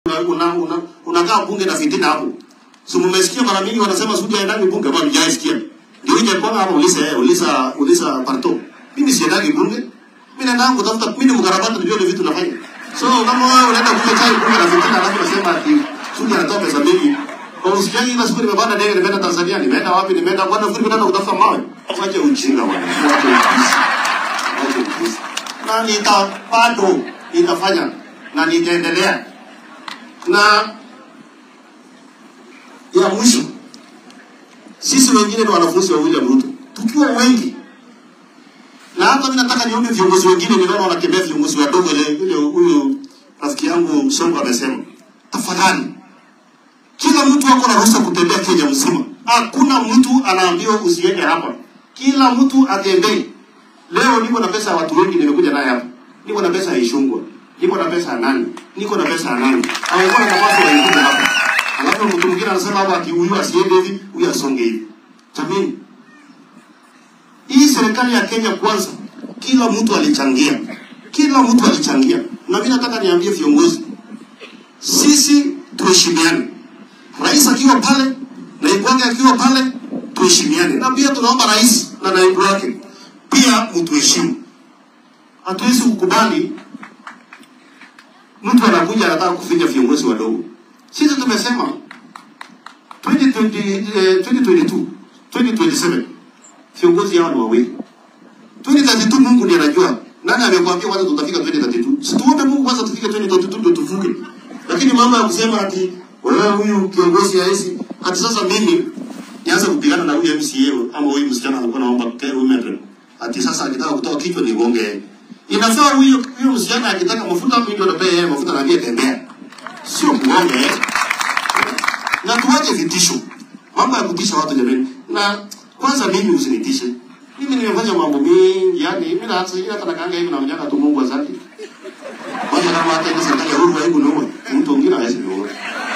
una, una, unakaa bunge na fitina hapo. Si mmesikia mara mingi wanasema Sudi haendagi bunge, bado hujaisikia. Ndio ije kwa hapo ulisa eh, ulisa ulisa parto. Mimi siendagi bunge. Mimi naenda kutafuta mimi ni mkarabati ndio ile vitu nafanya. So kama wewe unaenda kunywa chai bunge na fitina alafu unasema ati Sudi anatoa pesa mingi. Kwa usikiaji ile siku nimepanda ndege nimeenda Tanzania, nimeenda wapi, nimeenda kwa nafikiri kwenda kutafuta mawe. Afaje ujinga bwana. Wache upuzi. Wache upuzi. Na nita bado nitafanya na nitaendelea na ya mwisho, sisi wengine ni wanafunzi wa William Ruto, tukiwa wengi, na hata mimi nataka niombe viongozi wengine, ninaona wanatembea viongozi wadogo, ile ile huyu rafiki yangu Songo amesema, tafadhali, kila mtu ako na ruhusa kutembea Kenya mzima. Hakuna mtu anaambiwa usiende hapa, kila mtu atembee. Leo niko na pesa ya watu wengi, nimekuja naye hapa, niko na pesa ya Ishungwa, niko na pesa ya nani, niko na pesa ya nani, hawakuwa na nafasi waikuja hapa Alafu mtu mwingine anasema hapa ati huyu asiende hivi, huyu asonge hivi. Jamani, hii serikali ya Kenya kwanza, kila mtu alichangia, kila mtu alichangia, na mimi nataka niambie viongozi, sisi tuheshimiane. Rais akiwa pale, naibu wake akiwa pale, tuheshimiane, na pia tunaomba rais na naibu wake pia mtuheshimu. Hatuwezi kukubali mtu anakuja anataka kufinya viongozi wadogo. Sisi tumesema 2020, eh, 2022, 2027 viongozi hawa ni wawili. 2032 Mungu ndiye anajua. Nani amekwambia kwanza tutafika 2032? Si tuombe Mungu kwanza tufike 2032 ndio tuvuke. Lakini mambo ya kusema ati wewe huyu kiongozi haisi ati sasa mimi nianze kupigana na huyu MCA ama huyu msichana anakuwa naomba women rep. Ati sasa akitaka kutoa kichwa ni gonge. Inafaa huyo huyo msichana akitaka mafuta mimi ndio napea yeye mafuta na pia tembea sio kuombe eh. na tuwache vitisho, mambo ya kutisha watu jamani. Na kwanza mimi usinitishe mimi, nimefanya mambo mengi, yani mimi na hata hata nakanga hivi na mjaka tu, Mungu asante. Kwanza kama hata ile serikali ya Uhuru haiku niua mtu mwingine hawezi niua.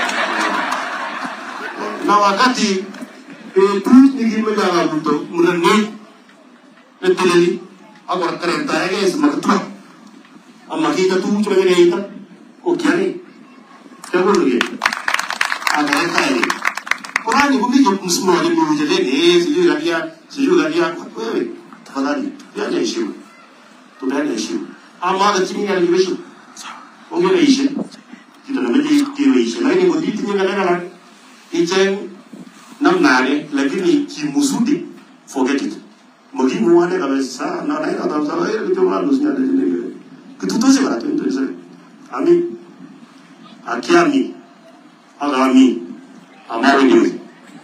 Na wakati eh, tu nikimega na mtu mrani neteleli agora karenta yake simakatwa amma kita tu chuma ngene ita okiani Kaburuge. Anaweka hivi. Qurani kumije msimamo ni mjeleni, sijui galia, sijui galia. Wewe tafadhali, yaje heshima. Tupeane heshima. Ama hata chini ya libesho. Ongea ishe. Kita na mji kiwe ishe. Lakini ngodi tinye ngala ngala. Ichen namnare lakini kimusudi forget it. Mugimu wane kabisa na na ina tamsala ile kitu mwana usinyade ile. Kitu tose bara tu ndio Amin akiami agami ambayo ni wewe.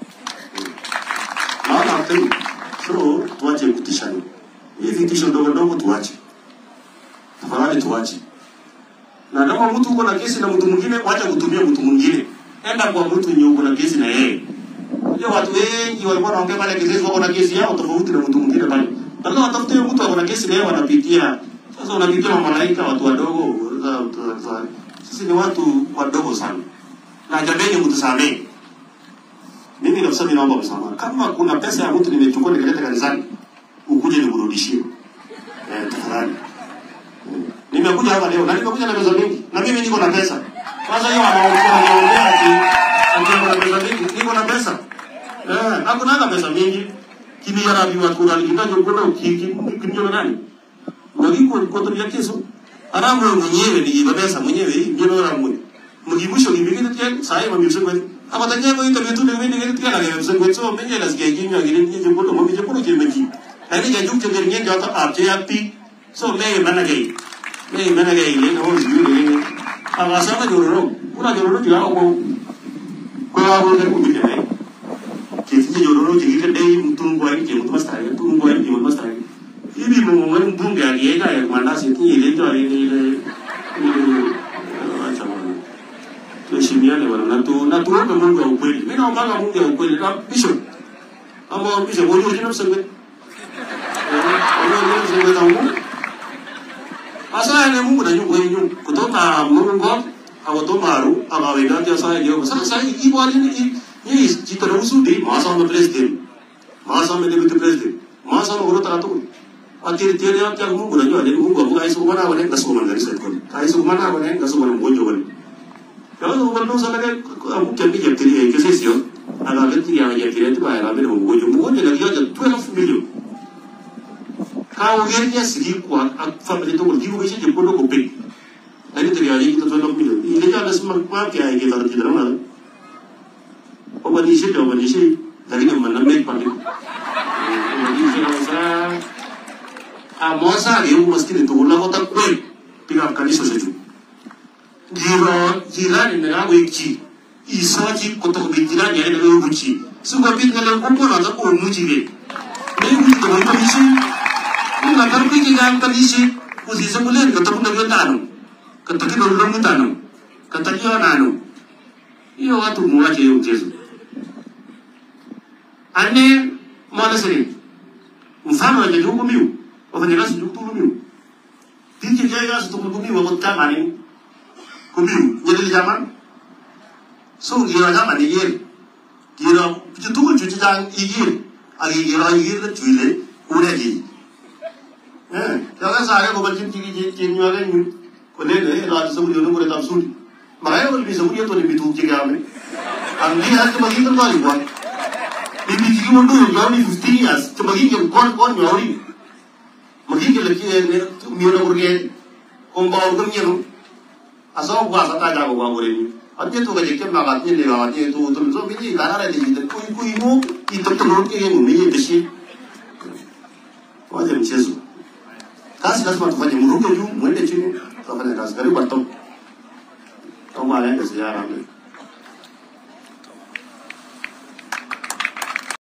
Naona tena so tuache kutishana. Hii vitisho ndogo ndogo tuache. Tafadhali tuache. Na kama mtu uko na kesi na mtu mwingine, wacha kutumia mtu mwingine. Enda kwa mtu mwenye uko na kesi na yeye. Unajua watu wengi walikuwa wanaongea pale kesi wako na kesi yao tofauti na mtu mwingine pale. Badala watafute mtu ako na kesi na yeye wanapitia. Sasa unapitia malaika watu wadogo. Sisi ni watu wadogo sana, na jameni, mtusamee. Mimi kabisa, mimi naomba msamaha. Kama kuna pesa ya mtu nimechukua nikaleta kanisani, ukuje nikurudishie, eh, tafadhali. Nimekuja hapa leo na nimekuja na pesa mingi, na mimi niko na pesa. Kwanza hiyo anaongea anaongea ati ati na pesa mingi, niko na pesa eh, hakuna hata pesa mingi. Kimi yara biwa kura likitajo kuna ukiki kinyo nani? Ngiko kwa tu ya keso aramu mwenyewe ni babesa mwenyewe ndio na mwenyewe mgibusho gibigite tya sai ma mibse kweli ama tanya ko ita betu ne wini ngene tya la mibse kweli so menye las ge ginya gire ni je bodo mo mi je bodo je meji ani ga juk je ngere ngen jota ap je yapi so me mana ge me mana ge ile no yu ne ama sama jo ro kuna jo ro ya ko ko ya bo ne ku mi ne ke ti jo ro je gire dei mutun ko ani je mutun mastari mutun ko ani je mutun mastari hivi mumwe mbunge alienda ya mandasi tu ile ndio ile ile acha bwana tuheshimiane bwana na tu na tuombe Mungu wa ukweli mimi naomba Mungu wa ukweli na bishop ama bishop wewe unajua mseme wewe unajua mseme na Mungu asa ni Mungu na nyungu yenu kutoka Mungu awatomaru akaweka ndio sasa leo sasa hii bwana ni ni jitaruhusu di masa na president masa na deputy president masa na urota tu Akhir tiada yang yang mungu najua ni mungu aku kaisu kumana wale ngasu kumana dari saya kali kaisu kumana wale ngasu kumana mgonjwa wale kama kwa ndo sana kwa mke mke jeptiri ke sesio aga gati ya jeptiri tu ba ya mimi mgonjwa mgonjwa na kiaja 12 million kawo gernya sigi kwa family to ngi ko shi ko do ko pe ani to ya yi to 12 million ile ja das ma ma ke ai ke tar ti dara o ba ni shi to ba ni shi dari ne man me pa ni ni shi sa a mosa ge u maskini to la ko ta ko piga kanisa seju jiro jirani na yawo iki isoji koto ko jirani ya na ko chi su ko pin ngale ko ko na ko mu ji ge ne mu to ko ni shi ni na kar pi ki ga ka ni shi ku si so le ko to ko na ta no ka to ki do lo mu ta no ka ta ki na no iyo watu mu wache hiyo mchezo ane mwana siri mfano wa jukumu miu wafanyakazi jukumu miu Dije jaya su tumu kumi wa mutta mani kumi jadi zaman so gira zaman ni yer gira pitu tu cuci jang igir agi gira igir le cuile ure ji eh jaga sare ko bacin tigi ji tin yo le ni ko le le la su yo no tam suri makanya kalau bisa punya tuh lebih tuh jaga ame andi har ke bagi kan kali buat lebih tinggi mundur jauh ni 15 years ke bagi ke kon kon nyori magi ke lagi ne miyo burge kon ba urgam yero aso gua sa ta jago gua gore ni ate to gaje ke maga ni le ga ni to to so bi ni dana re ni de kui kui mo i to to ke ni ni de shi waje mchezo kazi lazima tufanye mruge juu mwende chini tufanye kazi karibu atom kama anaenda ziara